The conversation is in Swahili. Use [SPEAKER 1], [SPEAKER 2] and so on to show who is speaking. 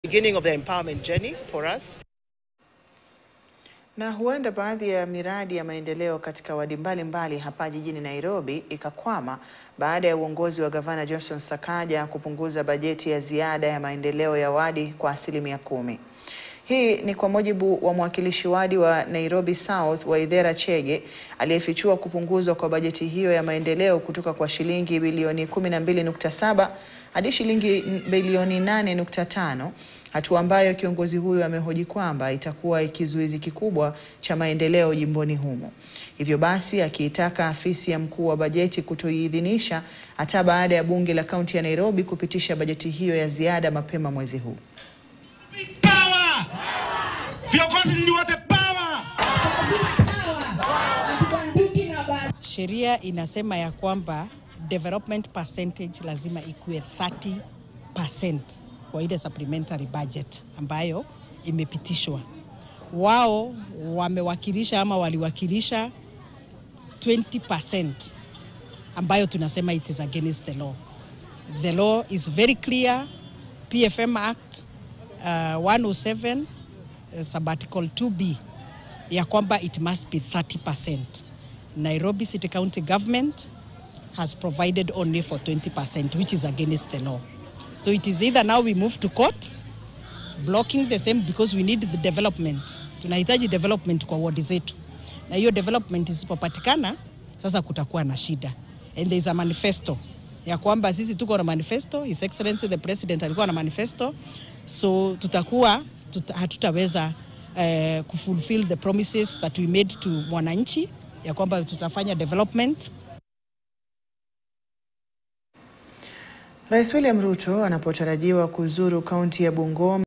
[SPEAKER 1] beginning of the empowerment journey for us.
[SPEAKER 2] Na huenda baadhi ya miradi ya maendeleo katika wadi mbalimbali hapa jijini Nairobi ikakwama baada ya uongozi wa gavana Johnson Sakaja kupunguza bajeti ya ziada ya maendeleo ya wadi kwa asilimia kumi. Hii ni kwa mujibu wa mwakilishi wadi wa Nairobi South Waithera Chege aliyefichua kupunguzwa kwa bajeti hiyo ya maendeleo kutoka kwa shilingi bilioni 12.7 hadi shilingi bilioni 8.5, hatua ambayo kiongozi huyo amehoji kwamba itakuwa kizuizi kikubwa cha maendeleo jimboni humo. Hivyo basi akiitaka afisi ya mkuu wa bajeti kutoiidhinisha hata baada ya bunge la kaunti ya Nairobi kupitisha bajeti hiyo ya ziada mapema mwezi huu.
[SPEAKER 3] Power! Viongozi ni wote power!
[SPEAKER 4] Sheria inasema ya kwamba development percentage lazima ikuwe 30% kwa ile supplementary budget ambayo imepitishwa. Wao wamewakilisha ama waliwakilisha 20% ambayo tunasema it is against the law. The law is very clear. PFM Act uh, 107 uh, sabbatical 2B ya kwamba it must be 30%. Nairobi City County Government has provided only for 20% which is against the law. So it is either now we move to court blocking the same because we need the development. Tunahitaji development kwa ward zetu. Na hiyo development isipopatikana sasa kutakuwa na shida. And there is a manifesto ya kwamba sisi tuko na manifesto, His Excellency the President alikuwa na manifesto, so tutakuwa tuta, hatutaweza uh, kufulfill the promises that we made to mwananchi ya kwamba tutafanya development
[SPEAKER 2] Rais William Ruto anapotarajiwa kuzuru kaunti ya Bungoma